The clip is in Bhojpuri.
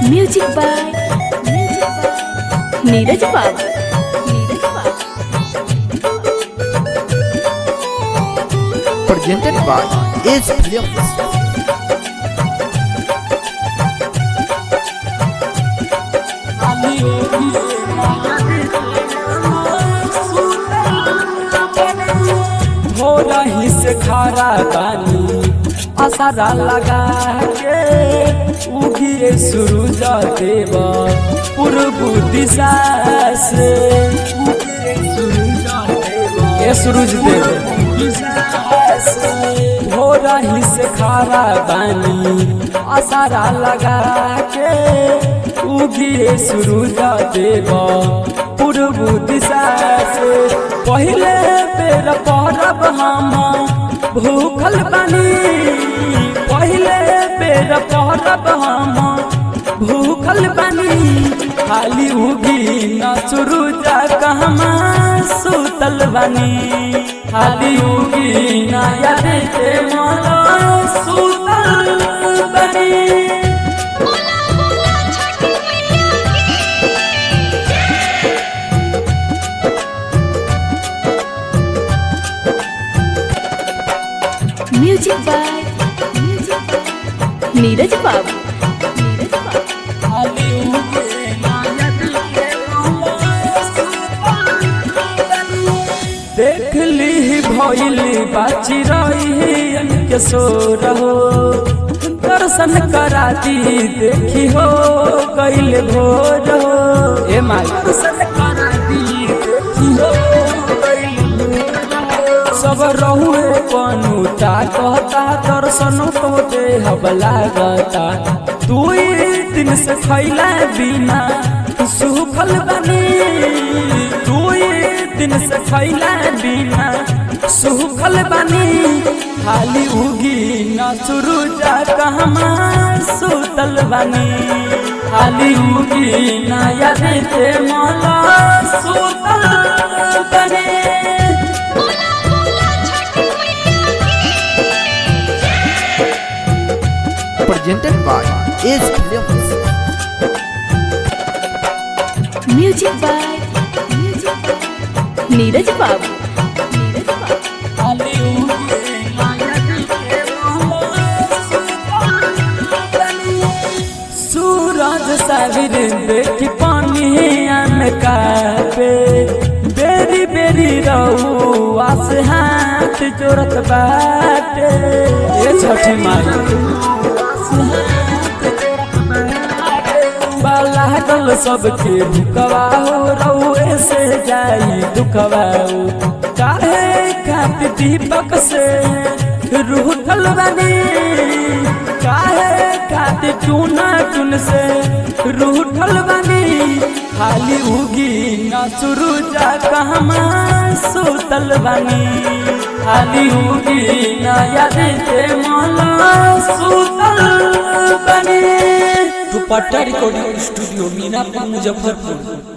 म्यूजिक बाय नीरज बाबू नीरज बाबू presented by Ace Films. हो रही से खारा बानी असरा लगा के उगिए सूरज देव पूर्व दिशा से उगिए सूरज देव ए सूरज देव हो रही से खारा बानी असरा लगा के उगिए सूरज देव पूर्व दिशा से पहले बेर पहरब हम भूखल बानी पहले बेर पहरब हम भूखल बानी खाली उगी न सुरुजा कहमा सुतल बानी खाली उगी न याद के मोला सुतल बानी म्यूजिक बाय नीरज बाबू नीरज बाबू देख ली भैली बाची रही के सो रहो दर्शन करा दी देखी हो कैल भोर हो ए माई दर्शन करा दी देखी हो गइल भोर। सब रहुए पनुता कहता दर्शन तो दे हब लागता तू दिन से खैला बिना सुखल बनी तू दिन से खैला बिना सुखल बनी खाली उगी न सुरुजा कहमा सुतल बनी खाली उगी न याद ते मला सुतल बनी Presented by Ace Films. Music by Neeraj Babu Neeraj बाबू सूरज साविर देख पानी अनका पे बेरी बेरी रहू आस हाथ जोरत बाटे ये छठी माई लागल सबके भुकवा हो रउए से जाई दुखवा हो। काहे खात दीपक से रूठल बनी काहे खात चूना चुन से रूठल बनी खाली उगी न सुरुजा कहमा सुतल बनी खाली उगी न याद के मला सुतल बनी दुपट्टा रिकॉर्डिंग स्टूडियो मीनापुर मुजफ्फरपुर